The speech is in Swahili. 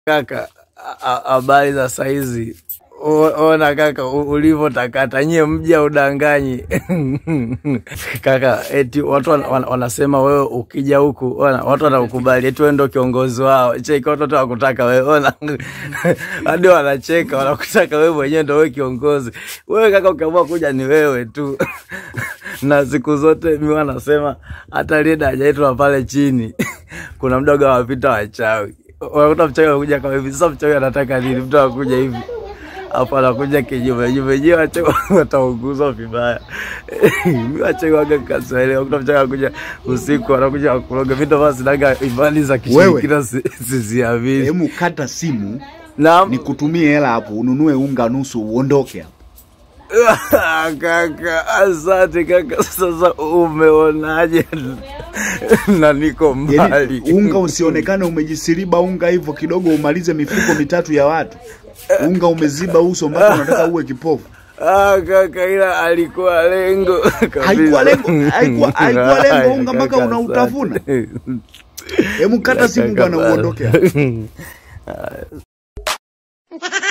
Kaka, a- habari za saizi? O- Ona kaka u- ulivyotakata, nyie mja udanganyi kaka. Eti watu wana- wana- wanasema wewe ukija huku, ona watu wanakukubali, eti wewe ndo kiongozi wao. Cheki, watoto wakutaka wewe, ona hadi wanacheka, wanakutaka wewe mwenyewe ndo wewe kiongozi. Wewe kaka, ukiamua kuja ni wewe tu na siku zote mi wanasema hata lile daraja letu la pale chini kuna mdogo wapita wachawi unakuta mchawi anakuja kama hivi sasa mchawi anataka nini mtu anakuja hivi hapo anakuja kinyume nyume nyewe wachawi wataunguzwa vibaya mi wachawi waga kaswahili unakuta mchawi anakuja usiku anakuja kuloga vitu ambavyo sinaga imani za kishirikina si- siziamini Hemu kata simu naam nikutumie hela hapo ununue unga nusu uondoke hapo. kaka, asante kaka. Sasa umeonaje? na niko mbali Yaani unga usionekane umejisiriba unga hivyo kidogo umalize mifuko mitatu ya watu. Unga umeziba uso mpaka unataka uwe kipofu. Ah, kaka, ila alikuwa lengo kabisa. Haikuwa lengo- haikuwa- haikuwa lengo unga mpaka Kaka, unautafuna. asante. Hemu kata simu Kaka, bwana uondoke hapo. bana.